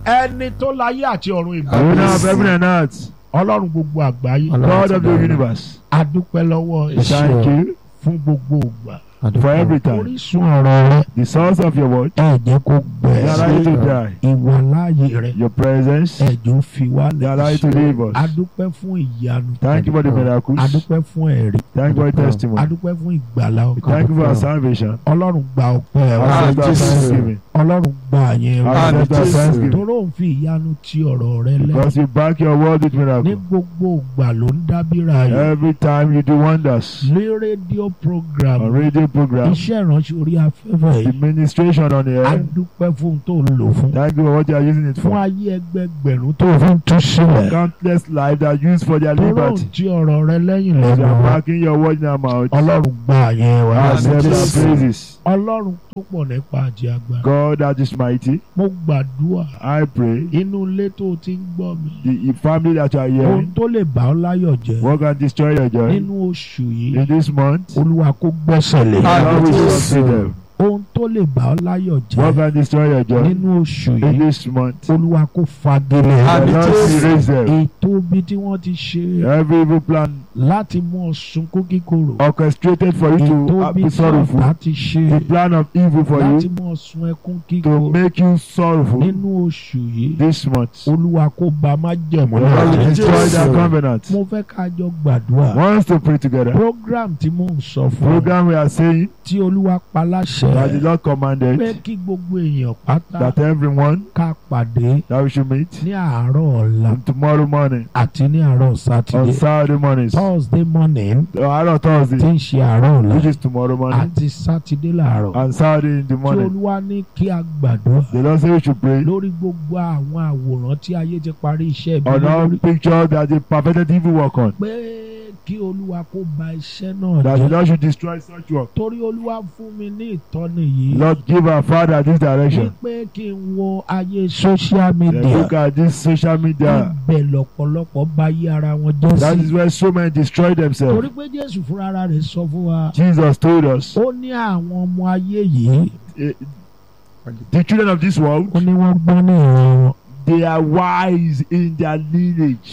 ẹni tó láyé àti ọ̀run ìgbà Owner of heaven and earth. ọlọ́run gbogbo àgbáyé God of the universe. adúpẹ́ lọ́wọ́ Thank you fún gbogbo ògbà for every time. orísun ọ̀rọ̀ rẹ The source of your word. ẹ jẹ́ kó gbẹ They allow you to die. ìwà láàyè rẹ Your presence. ẹ jẹ́ ó fi wá They allow you to leave us. adúpẹ́ fún ìyanu Thank you for the miracles. adúpẹ́ fún ẹ̀rí Thank you for the testimony. adúpẹ́ fún ìgbàlá We ọkàn Thank you for our salvation. ọlọ́run gba ọpẹ́ wa Accept our Jesus. thanksgiving. ọlọ́run gba àyẹn wa Accept our Jesus. thanksgiving. toró ń fi ìyanu ti ọ̀rọ̀ rẹ lẹ́ Because you back your word with ní miracles. gbogbo ìgbà ló ń dábìrà yìí Every time you do wonders. lé rédíò program On radio program. iṣẹ́ ìránṣẹ́ orí afẹ́fẹ́ The yìí ministration on the a air. dúpẹ́ fún tó ń lò fún Thank you for what you are using it fún for. ayé ẹgbẹgbẹ̀rún tó fi ń tú sílẹ̀ Countless lives are used for their toró ń liberty. ti ọ̀rọ̀ rẹ lẹ́yìn As you lẹ́nu are wa backing your word in our mouth. ọlọ́run gba àyẹn wa Accept our Jesus. praises. ọlọ́run tó pọ̀ nípa àjẹ agbára God that is mighty. mo gbàdúrà I pray. inú ilé tó ti ń gbọ́ mi The family that you are ohun hearing. tó lè bà ọ́ láyọ̀ jẹ́ What can destroy your joy? nínú oṣù yìí In this month. olúwa kó gbẹ́sẹ̀ lé God will Jesus. sustain them. ohun tó lè bà ọ́ láyọ̀ What jẹ́ can destroy your joy? nínú oṣù In yìí this month. olúwa kó fagilé The Àmín. Lord will raise them. ètò bí tí wọ́n ti ṣe Every evil plan láti mú ọ sunkún kíkorò orchestrated for you ètò to uh, bí be tí sorrowful. ọ̀tá ti ṣe The plan of evil for láti you mú ọ sun ẹkún to kíkorò make you sorrowful nínú oṣù yìí this month. olúwa kó ba má jẹ̀mú The Lord will náà destroy Jesus. their covenant. mo fẹ́ ká jọ gbàdúrà Want us to pray together. program tí mò ń sọ fún ọ Program we are saying tí olúwa pa that the láṣẹ Lord pé commanded kí gbogbo èèyàn pátá that everyone ká pàdé that we should meet ní àárọ̀ ọ̀la on tomorrow morning àti ní àárọ̀ on sátidé Saturday mornings. thursday morning Àárọ̀ tí Thursday ń ṣe àárọ̀ ọ̀la which is tomorrow morning àti sátidé làárọ̀ and Saturday in the tí morning. olúwa ní kí a gbàdúrà The Lord say we should pray lórí gbogbo àwọn àwòrán tí ayé ti parí iṣẹ́ ibi on all lórí pictures that the perfected evil work on. pé kí olúwa kó ba iṣẹ́ náà That the jẹ́ Lord should destroy such work. torí olúwa fún mi ní ìtọ́ni yìí Lord give our Father this direction. wípé kí n wo ayé social Then media look at this social media. ibẹ̀ lọ́pọ̀lọpọ̀ bá yí ara wọn jẹ́ That sí is where so many destroy torí themselves. pé jésù fúnra rẹ̀ sọ fún wa Jesus told us ó ní àwọn ọmọ ayé yìí eh, the children of this world ó ní wọ́n gbọ́n ní ìran wọn they are wise in their lineage,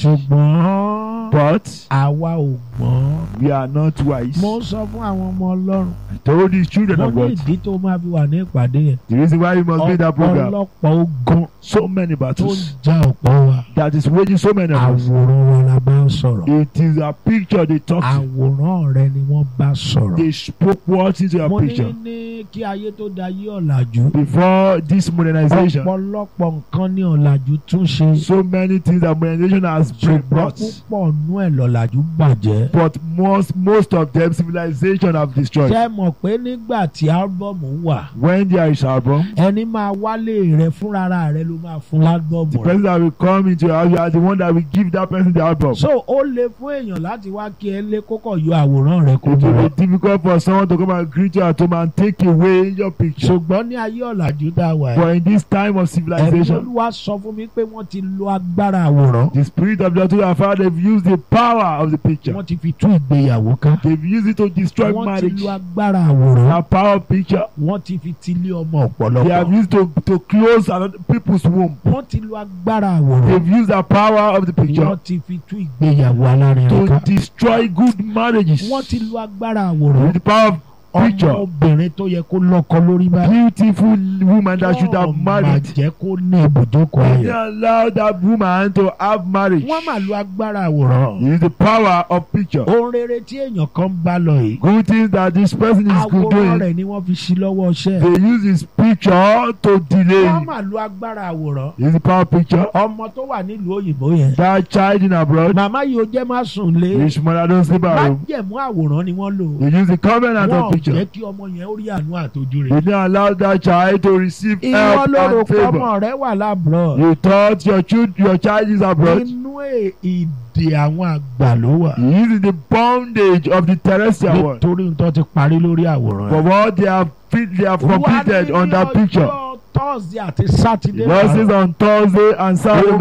ṣùgbọ́n but àwa ò gbọ́n we are not wise. mo ń sọ fún àwọn ọmọ ọlọ́run I told these children mo of ní God ìdí tó máa fi wà ní ìpàdé yẹn the reason why you must be in that program. ọ̀pọ̀lọpọ̀ ogun So many tó ń battles já ọ̀pọ̀ wa that is waging so many of us. àwòrán wa la bá ń sọ̀rọ̀ It is a picture they talk to. àwòrán rẹ ni wọ́n bá sọ̀rọ̀ They spoke words into your mo ní picture. ní kí ayé tó da yí ọ̀làjú Before this modernization, ọ̀pọ̀lọpọ̀ nǹkan ní ọ̀làjú tún ṣe so many things that modernization has been ṣùgbọ́n brought. púpọ̀ nú ẹ̀ lọ̀làjú bàjẹ́. But most most of them civilization have destroyed. ṣé ẹ mọ̀ pé nígbà tí álbọ̀mù wà When there is album, ẹni máa wálé rẹ fúnra rẹ ló máa fún the álbọ̀mù rẹ. person that will come into your house, you are the one that will give that person the album. so ó le fún èèyàn láti wá kí ẹ lé kókò yọ àwòrán rẹ kó It mú will wá. be difficult for someone to come and greet you at home and take away your picture. ṣùgbọ́n ní ayé ọ̀làjú tá a wà yìí But in this time of ẹ̀mí civilization, olúwa sọ fún mi pé wọ́n ti lo agbára àwòrán the spirit of the Lord have found they've used the power of the picture. wọ́n ti fi tú ìgbéyàwó ká They've used it to destroy wọ́n ti marriage. lo agbára àwòrán The power of picture. wọ́n ti fi tilé ọmọ They have ọ̀pọ̀lọpọ̀ used to to close another people's womb. wọ́n ti lo agbára àwòrán They've used the power of the picture wọ́n ti fi tú ìgbéyàwó alárinrin to ká destroy good marriages. wọ́n ti lo agbára àwòrán With the power of picture. ọmọbìnrin tó yẹ kó lọ́kọ lórí báyìí Beautiful woman that should have Wọ́n married. máa jẹ́ kó ní ibùjókòó They ayọ̀ allow that woman to have marriage. wọ́n máa lo agbára àwòrán It is the power of picture. ohun rere tí èèyàn kan ń bá lọ yìí Good things that this person is good àwòrán doing. rẹ̀ ni wọ́n fi sí lọ́wọ́ ọṣẹ́ They use his picture to delay. wọ́n máa lo agbára àwòrán It is the power of picture. ọmọ tó wà nílùú òyìnbó yẹn That child in abroad, màmá yìí ó jẹ́ má sùn lé his mother don't sleep at home. májẹ̀mú àwòrán ni wọ́n lò They use the covenant wọ́n of picture. jẹ́ kí ọmọ yẹn ó rí àánú àtọ́jú They rẹ̀ didn't allow that child to receive ìwọ help lóru and favor. pọ́mọ rẹ wà lábúrò You thought your child, your child is abroad. inú è- ìdè àwọn àgbà ló wà He is in the bondage of the terrestrial world. nítorí nǹkan ti parí lórí àwòrán For what they have fit, they have completed on that picture. thursday àti saturday Verses on Thursday and Saturday morning. òróró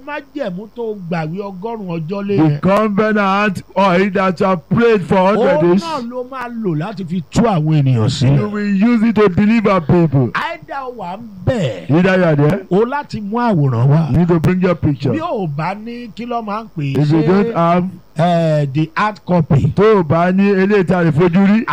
májẹ̀mú tó gbàwé ọgọ́rùn-ún ọjọ́ lé The yẹn. covenant oil that you have prayed for hundred òun days, náà ló máa lò láti fi tú àwọn ènìyàn you sílẹ̀. will use it to deliver people. àìdá wà ń bẹ̀. Either you are there, o láti mú àwòrán wá. you need to bring your picture. bí o bá ní kí ló máa ń pè é If you don't have, eh, the hard copy. tó o bá ní eléyìí tí a lè fojú rí,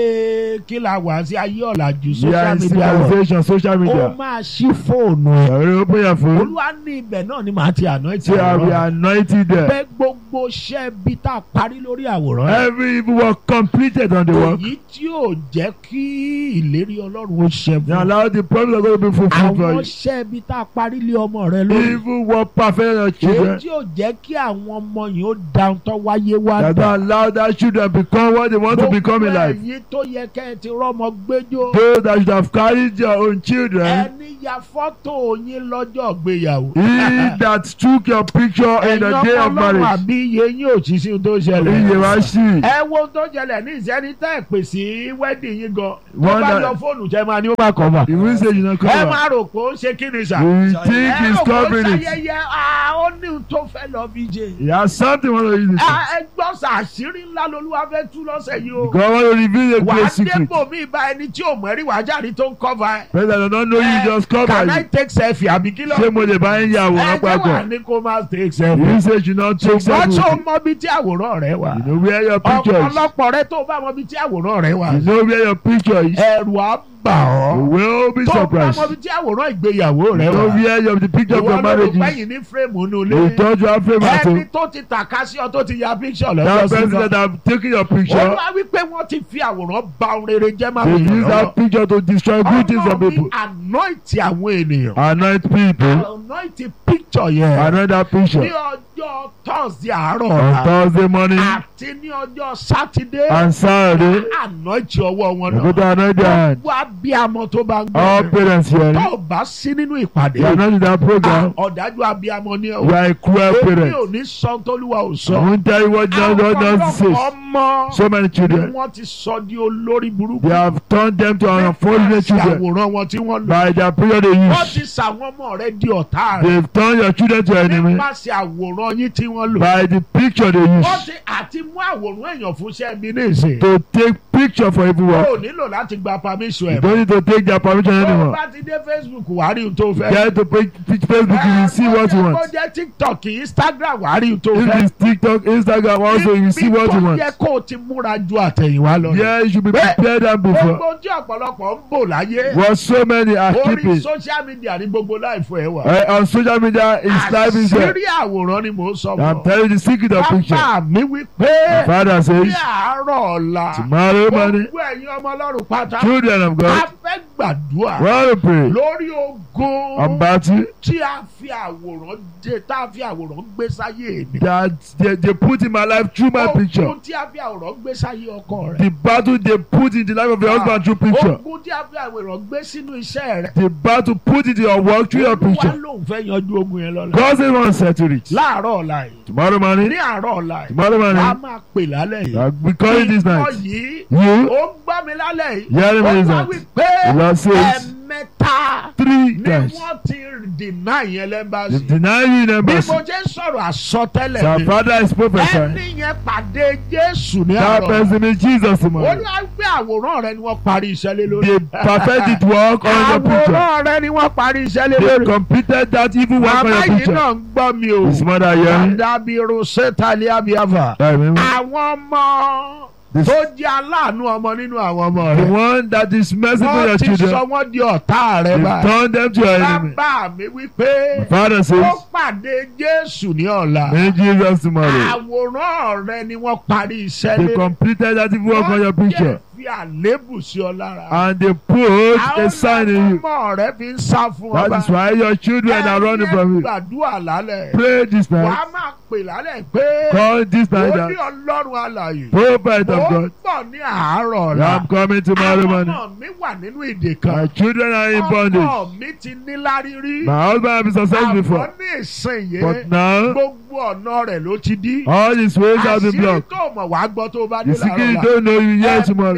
ayé kí la wà sí ayé ọ̀làjú we social are in media world. civilization, social ó media. máa ṣí fóònù ẹ̀. Ọ̀rẹ́ open your phone, olúwa ní ibẹ̀ náà ni màá ti àná ìtì say I will àwòrán. anoint you there. pé gbogbo iṣẹ́ bí tá a parí lórí àwòrán ẹ̀. Every evil work completed on the work. èyí tí yóò jẹ́ kí ìlérí ọlọ́run ó ṣẹ Now fún allow the promise of God to be fulfilled for àwọn you. iṣẹ́ bí tá a parí lé ọmọ rẹ lórí. Evil work perfect on your èyí children. tí yóò jẹ́ kí àwọn ọmọ yìí ó dáhùn tó wáyé wá That don't allow that children become what they want to become in life. ẹ̀yin tó yẹ kẹ́ ẹ ti rọ́mọ gbẹ́jọ́. Those that should have carried your own children. ẹni ya fọ́tò yín lọ́jọ́ ìgbéyàwó. He that took your picture in the day of ọlọ́run marriage. àbí iye yín ò tí sí ohun tó Iye ṣẹlẹ̀. wa sí. ẹ wo ohun tó ṣẹlẹ̀ ní ìsẹ́ni tẹ́ ẹ̀ pè sí wẹ́dì yín gan. tó Wọ́n bá dá- yọ fóònù jẹ́ máa ní ó máa kọ̀ mà. The will say you know ẹ cover. máa rò pé ó ń ṣe kí ni sà. You ẹ think he's rò pé ó ń covering it. ṣayẹyẹ ah, ó ní ohun tó fẹ́ lọ bí jẹ. He has something want to use it. Ah, ẹ gbọ́ sà àṣírí ńlá lolúwa fẹ́ tú lọ́sẹ̀ yìí o. God want to reveal a wà á great secret. dépò mí bá ẹni tí ò mọ̀ rí wàá jáde tó ń kọ́va ẹ. President don't know you just cover can I it. take selfie àbí kí ló. Ṣé mo lè bá yín ya àwòrán ẹ jẹ́ wà papọ̀? ní kó má take selfie. You say you not take ṣùgbọ́n tó selfie. mọ bí tí àwòrán rẹ wà. You know where your picture is. ọ̀pọ̀lọpọ̀ rẹ tó bá mọ bí tí àwòrán rẹ wà. You know where your picture is. ẹ̀rù á bà You ọ́. will be tó bá surprised. mọ bí tí àwòrán ìgbéyàwó You rẹ know wà. where your the picture of ìwọ your ló rò marriage is. pẹ́yìn ní fírèmù inú You ilé. thought you have fame at ẹni home. tó ti tàka sí ọ tó ti ya píkṣọ̀ That lọ́jọ́ sí president kan. have taken your ó picture. wá wípé wọ́n ti fi àwòrán ba ohun rere jẹ́ máa They wọ̀ use lọ́wọ́. that picture to destroy good things for ọmọ mi people. anoint àwọn ènìyàn. Anoint people. anoint picture yẹn. Anoint that ní picture. ọjọ́ thursday àárọ̀ On ọ̀la Thursday morning àti ní ọjọ́ sátidé and Saturday. anoint ọwọ́ wọn You go to náà. anoint their hand. gbogbo abiyamọ tó bá ń All gbọ́ parents here. tó o bá sí nínú ìpàdé You are not in that program. ọ̀dájú abiyamọ ni You ọ̀ are a cruel èmi parent. ò ní sọ tólúwa ò I sọ. won't tell you what God God àwọn just says. ọmọ So many ni children. wọ́n ti sọ di olórí burúkú. They have turned them to unfortunate children àwòrán wọn tí wọ́n lò. by their period they wọ́n use. ti sàwọn ọmọ rẹ di ọ̀tá rẹ. They've turned your children to enemy nípasẹ̀ àwòrán yín tí wọ́n lò. by the picture they wọ́n use ti àti mú àwòrán èèyàn fún iṣẹ́ mi ní ìsìn. to take picture for evil o work. ò nílò láti gba permission You ẹ̀. don't need to take their permission tó o anymore. bá ti dé facebook wàá rí ohun tó fẹ́. Get to page, page Facebook, you will see what you Ó want. jẹ́ tiktok instagram wàá rí ohun tó If fẹ́. it's TikTok, Instagram, also you will see what you Ibi want. tó yẹ kó o ti múra ju àtẹ̀yìnwá lọ. Yeah, you should be prepared than before. gbogbo tí ọ̀pọ̀lọpọ̀ ń bò láyé. What so many are orí keeping social media ní gbogbo láìfọ ẹ̀ wà. uh, on social media is live is there. àṣírí àwòrán ni mò ń sọ I'm fún ọ. telling you the secret of picture. bàbá mi wí My pé father ní says, àárọ̀ ọ̀la tomorrow morning, gbogbo ẹ̀yin ọmọ ọlọ́run pátá children of a God, fẹ́ gbàdúrà we want to pray lórí ogun on battle tí a fi àwòrán dé tá a fi àwòrán gbé sáyé mi. that they, they put in my life through my picture. ogun tí a fi àwòrán gbé sáyé ọkọ rẹ. The battle they put in the life of your husband through picture. ogun tí a fi àwòrán gbé sínú iṣẹ́ rẹ. The battle put in your work through your Olúwa picture. lòun fẹ́ yanjú ogun yẹn lọ́la. God says one settle it. láàárọ̀ ọ̀la yìí Tomorrow ní morning, àárọ̀ ọ̀la yìí tomorrow wàá morning, máa pè lálẹ́ yìí. uh, we call it this Ìwọ night. yìí You, ó gbọ́ mi lálẹ́ yìí. hearing me ó this wá night. wí pé The Lord says ẹ̀mẹ́ta three ni times. wọ́n ti deny yẹn They lẹ́mbàsì. deny you in bí embassy. mo jẹ́ sọ̀rọ̀ àsọtẹ́lẹ̀ Our mi father is prophesying. ẹni yẹn pàdé Jésù ní That àárọ̀. person is Jesus ó tomorrow. ní wá gbé àwòrán rẹ ni wọ́n parí iṣẹ́ lé lórí. They perfected work on your picture. àwòrán rẹ ni wọ́n parí iṣẹ́ lé They lórí. completed that evil work on màmá your yìí picture. náà ń gbọ́ mi o. His mother hearing. Àdàbírò Sẹ́tàlí Abiyafa. I remember. Àwọn ọmọ This- tó jẹ́ aláàánú ọmọ nínú àwọn ọmọ The rẹ̀. one that is merciful to your Wọ́n ti children. sọ wọ́n di ọ̀tá rẹ̀ They báyìí. turn them to your enemy. Bàbá mi wípé Father ó says, pàdé Jésù ní ọ̀la. in Jesus tomorrow. Àwòrán rẹ ni wọ́n parí iṣẹ́ They lé. completed that evil work on your Wọ́n picture. jẹ́ fi àlébù sí ọ lára. And they put a sign in you. ọmọ rẹ fi ń sá fún That ọba. is why your children are running from you. gbàdúrà lálẹ́. Pray this Wàá night. máa pè lálẹ́ pé Call this night ó ní that Ọlọ́run alààyè. prophet of Ó God. pọ̀ ní àárọ̀ ọ̀la. I'm coming tomorrow Àwọn morning. ọmọ mi wà nínú ìdè My kan. children are in bondage. Ọmọ mi ti ní lárírí. My husband has been successful Àmọ́ before. ní ìsìn But yẹn, now, gbogbo ọ̀nà rẹ̀ ló ti dí. all his ways have been Àṣírí blocked. tó mọ̀ wá gbọ́ tó bá dé The secret you láàárọ̀ ọ̀la. don't know you hear Ẹ̀mí tomorrow. mímọ́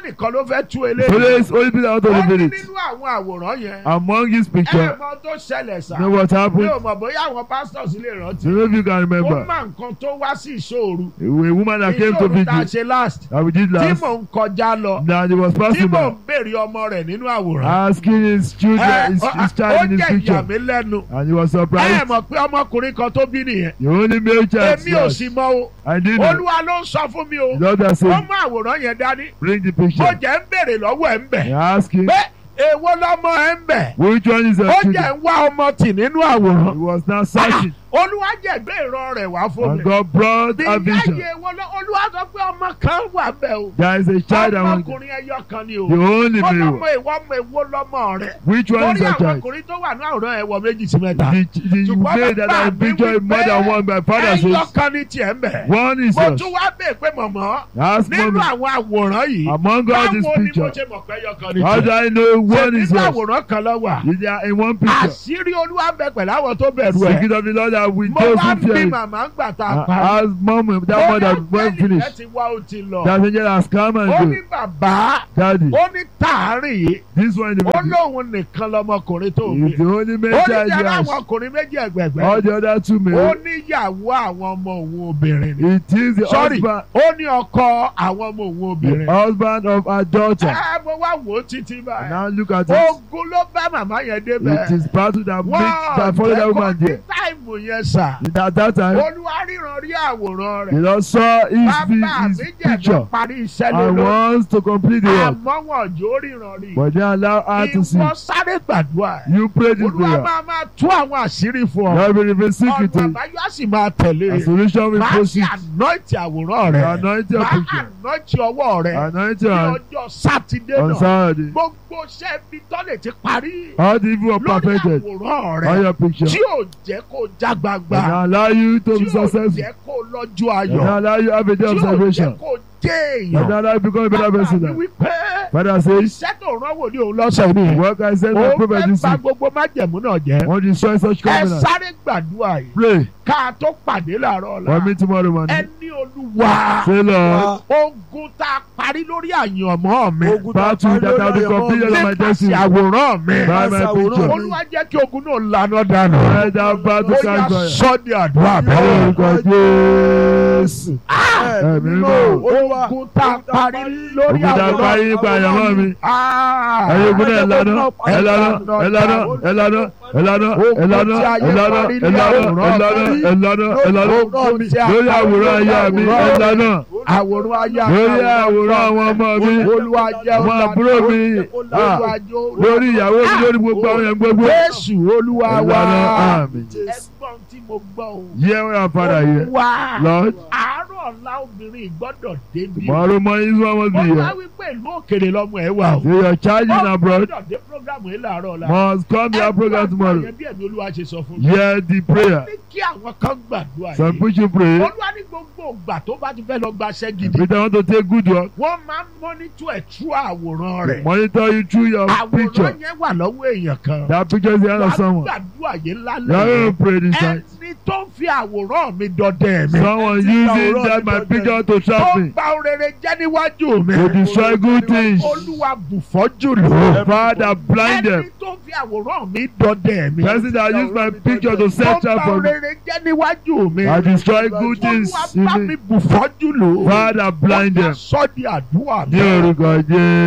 nìkan ló fẹ́ tú eléyìí. Police only people out ó of the ní village. nínú àwọn àwòrán yẹn. Among his ẹ picture, mọ tó ṣẹlẹ̀ sá. you know what mi happened? ò mọ̀ bóyá àwọn pastors lè rántí. You know if you can ó remember. má nǹkan tó wá sí ìṣòro. A woman that came to ìṣòro tá a vigil ṣe last. that we did tí last. mò ń kọjá lọ. Now he was tí passing mò ń by, béèrè ọmọ rẹ̀ nínú àwòrán. asking his children, Ẹ, his, ó his child in his jẹ́ ìyà picture, mi lẹ́nu. and he was ẹ surprised. mọ̀ pé ọmọkùnrin kan tó bí nìyẹn. The only male child. èmi ò sì mọ o. I didn't know. olúwa ló ń sọ fún mi o. The Lord has ó said, mú àwòrán yẹn dání. bring the mo picture. jẹ́ ń béèrè lọ́wọ́ ẹ̀ ń bẹ̀. I asked him, pé èwo lọ́mọ ẹ̀ ń bẹ̀. which one is ó the jẹ́ children? ń wá ọmọ tì nínú He àwòrán. was now searching, olúwa jẹ̀gbẹ́ ìran rẹ̀ wá fún and mi. God brought bí a vision. yáyé wo lọ olúwa sọ pé ọmọ kan wà bẹ́ẹ̀ o. There is a child among them. ọmọkùnrin ẹyọ kan ni o. The only ó male. lọ́mọ ìwọ ọmọ ìwọ lọ́mọ rẹ̀. Which one is torí the àwọn child? ọkùnrin tó wà ní àwòrán ẹ̀ wọ méjì sí mẹ́ta. The, the Ṣùgbọ́n male that bàbá I mi picture wí more than pé one. My father ẹyọ says, kan ní tiẹ̀ ń bẹ̀. one is mo yours. tún wá bèè pé mọ̀mọ́ Ask nínú mommy, àwọn àwòrán yìí. among all these báwo ni mo pictures, ṣe mọ̀ pé ẹyọ kan ní how do tiẹ̀. I know one is nínú yours? àwòrán kan lọ wà. They are in one picture. àṣírí olúwa ń bẹ pẹ̀lú àwọn tó bẹ̀rù ẹ̀. Secret of the Lord are with mo those wá who ń bí fear him. màmá ń gbà tá a Uh, parí. As mom, that mother went ẹ finished. ti wá ó ti lọ. That angel has come ó and ní go. bàbá Daddy, ó ní tààrin yìí this one in the ó middle lóun nìkan lọmọkùnrin tó is bí. the only ó male ní child he jẹ́rọ has. àwọn ọkùnrin méjì All ẹgbẹ̀gbẹ́. the other two ó male, níyàwó àwọn ọmọ òun obìnrin ni. it is the Sorry. husband, ó ní ọkọ àwọn ọmọ òun the obìnrin. husband of our daughter. ẹ mo wá wò ó títí báyìí. Now look at it. ogun ló bá màmá yẹn débẹ̀. It is battle that makes wọ́n that follow that woman jẹ́ kó ní there. táìmù yẹn sà. At that time, olúwa ríran rí àwòrán the rẹ̀. Lord saw his, bàbá his, mi his jẹ̀gbọ́n picture parí iṣẹ́ lé and lórí. wants to complete the work. àmọ́ wọn jò ríran rí. But they allow her to see. ìwọ sáré gbàdúrà ẹ̀. You pray this olúwa prayer. máa máa tú àwọn àṣírí fún ọ. God will reveal secret ọ̀nà to you. àbáyọ á sì máa tẹ̀lé. A solution will máa ṣe proceed. ànáìtì àwòrán The rẹ̀. anointing of máa picture. ànáìtì ọwọ́ rẹ̀. Anointing ní on, ọjọ́ sátidé on náà. Saturday. gbogbo iṣẹ́ ibi tọ́lẹ̀ ti parí. All the evil are lórí perfected àwòrán on rẹ̀. your picture. tí ò jẹ́ kó já And gbangba. allow you to tí be ò successful. jẹ́ kó lọ́jọ́ And ayọ̀. allow you have a day tí of ò jẹ́ salvation. kó jẹ́ And èèyàn. allow you become a better bàbá person. mi now. wí pé Father says, iṣẹ́ tó rán wò ní òun lọ́sẹ̀ ni. What I said, my ó prophet fẹ́ this bà week. gbogbo májẹ̀mú náà jẹ́. Want to destroy such ẹ covenant. sáré gbàdúrà yìí Pray ká tó pàdé làárọ̀ for ọ̀la. me tomorrow ẹ morning. ní olúwa Say, Lord, ogun tá a parí lórí àyànmọ́ mi Ogun tá a battle parí that lórí have been àyànmọ́ completed mi. on my nípasẹ̀ destiny àwòrán mi. by my Nípasẹ̀ àwòrán picture. mi. olúwa jẹ́ kí ogun náà lànà dànù. Let that battle ó yà catch fire. sọ́ di àdúrà bẹ́ẹ̀. Orúkọ Jésù. Ẹ̀mí Ẹ̀mí mímọ́ mímọ́. Olúwa ogun tá a parí lórí Ogun tá a àwòrán parí nípa àyànmọ́ mi. Ẹ̀yin ogun náà ẹ̀lànà ẹ̀lànà ẹ̀lànà ẹ̀lànà ẹ̀lànà ẹ̀lànà ẹ̀lànà ẹ̀lànà ẹ̀lànà ẹ̀lànà ẹ̀lànà ogun tí a lórí parí àwòrán aya mi ẹ̀lànà àwòrán aya lórí àwòrán àwọn ọmọ mi olúwa jẹ́ àwọn àbúrò mi ah, olúwa jẹ́ lórí ìyàwó mi lórí gbogbo àwọn yẹn gbogbo Jésù olúwa wa ẹ̀lànà àmín. ẹgbọ́n tí mo gbọ́ o. Hear what our father here. Olúwa Lord, àárọ̀ ọ̀la obìnrin gbọ́dọ̀ débi. tomorrow morning is one must be Wọ́n wá here. wípé ìlú òkèrè lọ́mọ ẹ̀ wà o. So your charge in abroad gbọ́dọ̀ dé programu yìí láàárọ̀ ọ̀la. must come to our program tomorrow. Yẹn bí ẹ̀mí olúwa ṣe sọ fún mi. Hear the prayer. Ní kí àwọn kan gbàdúrà Some yìí. people pray. Olúwa ní gbogbo ìgbà tó bá ti fẹ́ lọ gbaṣẹ́ gidi. If they want to take good work, Wọ́n máa ń mọ́nítọ̀ ẹ̀ tú àwòrán they rẹ̀. monitor you through your picture. Àwòrán yẹn wà lọ́wọ́ èèyàn kan. That picture is the hand Wàá of someone. gbàdúrà yìí You lálẹ́. are going to pray this time. Ẹni tó ń fi àwòrán mi dọdẹ mi. Someone using that my picture to tó trap ń me, ba orere jẹ́ níwájú mi. to destroy good things. Olúwa bùfọ́jú lò. Father, blind Ẹni them. tó fi àwòrán mi dọdẹ mi. Person that use my picture to tó set ń ba trap for me, orere jẹ́ níwájú mi. I destroy good things Olúwa in bá me. mi bùfọ́jú lò. Father, blind them. Sọ di àdúrà Ní mi. orúkọ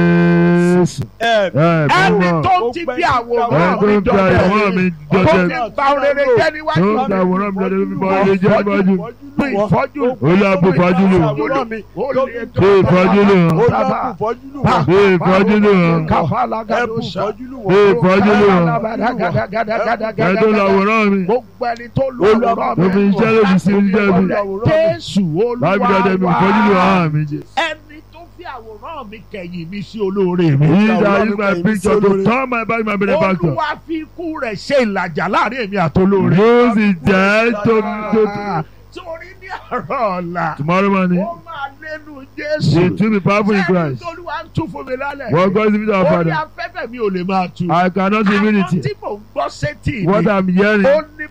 Jésù. Ẹ̀mí Ẹ Ẹni bọ́ tó ti fi àwòrán Ẹ mi tó ń fi dọdẹ àwòrán mi. mi Tó dọdẹ. ti ba orere jẹ́ Tó níwájú ń fi mi. àwòrán mi dọdẹ mi bọ́ ilé jẹ́ níwájú. Bí ìfọ́jú lò. Olúwa bùfọ́jú lò. Àwòrán mi. Ó lè Bí ìfọ́jú lò. Olúwa kù fọ́jú lù wọ́n. Bí ìfọ́jú lò. Ẹ̀bù fọ́jú lù Bí wọ́n. ìfọ́jú lò. Ẹ tó lọ àwòrán mi. gbogbo ẹni tó lu Olúwa àwòrán Tó fi mi iṣẹ́ lòdì sí oúnjẹ mi. jésù Báyìí mi dọdẹ mi ìfọ́jú lò olúwa hàn mi jẹ. ẹni tó fi àwòrán mi kẹ̀yìn mi sí olóore mi He that use my picture to turn my back my benefactor. olúwa fi ikú rẹ̀ ṣe ìlàjà láàrin èmi àtolóore. Use his death to, to, torí ní àárọ̀ ọ̀la tomorrow morning. ó máa lẹ́nu He jésù too be powerful in ẹni Christ. tó olúwa ń tún fún mi lálẹ́ What God is giving to our orí Father. afẹ́fẹ́ mi ò lè máa tu I cannot reveal àwọn tí it. mò ń gbọ́ sétí What mi I'm hearing ó ní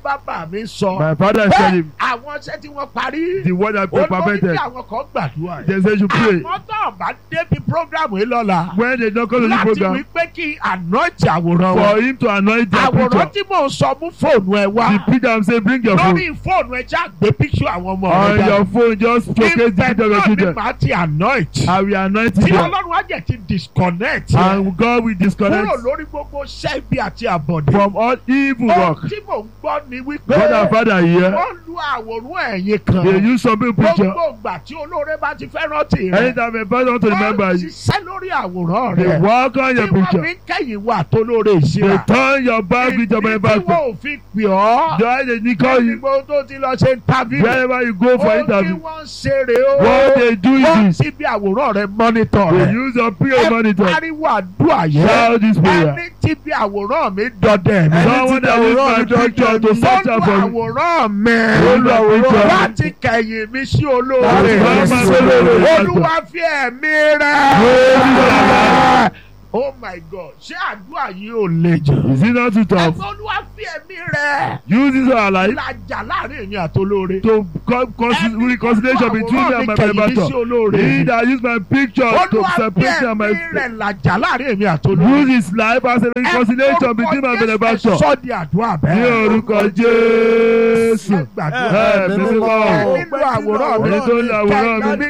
bàbá mi sọ. My father said him, àwọn iṣẹ́ tí wọ́n parí. the word that ó be lórí perfected. kí àwọn kan gbàdúrà yìí. They say you should pray. àwọn tó ń bá débi programu yìí lọ́la. When they don't come to the láti wí program, pé kí anoint àwòrán for wọn. him to anoint their àwòrán picture. tí mò ń sọ mú fóònù ẹ The wá. preacher am say bring your phone. lórí fóònù ẹ já gbé píkṣọ àwọn ọmọ On rẹ your phone just showcase the ibẹ̀ picture of your náà ni children. màá ti anoint. I will anoint tí you. ọlọ́run á jẹ́ ti disconnect. yẹn And God will disconnect kúrò lórí gbogbo ṣẹ́bi àti àbọ̀dé. from all evil ohun work. tí mò ń gbọ́ ni wípé God and Father here, wọ́n lu àwòrán ẹ̀yìn kan. they use some people picture. gbogbo ìgbà tí olóore bá ti fẹ́ rántí rẹ̀. Anytime a person want to remember wọ́n you, ṣiṣẹ́ lórí àwòrán they rẹ̀. work on tí your wọ́n picture. fi ń kẹ́yìn wà tó lóore They ìṣirà. turn your back with your Ìdí tí benefactor. wọ́n ò fi pè ọ́. Join the Nicole you Níbo tó ti lọ ṣe interview. wherever you go for Ohun tí interview. wọ́n ń ṣe rè o. What they do Wọ́n is this. ti bí àwòrán rẹ̀ mọ́nítọ̀ They rẹ̀. use your prayer Ẹ monitor. pariwo àdúrà yẹn. Shout this prayer. Ẹni tí bí àwòrán mi dọdẹ mi. Someone that use my picture to search out for Olú me. àwòrán mi. Olú àwòrán mi. Láti kẹ̀yìn mi sí olóore. Láti kẹ̀yìn mi sí olóore. Olúwa fi ẹ̀mí Olúwa. rẹ̀. Oh my God! Ṣé àdúrà yìí ò le jù? Is it not too tough? Ẹ̀fọ́ Olúwa fi ẹ̀mí rẹ̀. Use this our life Lajà láàrin èmi àtolóore. to co- consi- reconciliation between me and my benefactor. He that use my picture to Olúwa fi separate me and my ẹ̀mí rẹ̀ lajà láàrin èmi àtolóore. use his life as a reconciliation between my benefactor. Sọ́ di àdúrà Ní bẹ́ẹ̀. orúkọ Jésù. Ẹ gbàdúrà. Ẹ mímọ́. Ẹ nílò àwòrán mi. Ẹni tó ń lo àwòrán mi. Kẹ̀yìn mi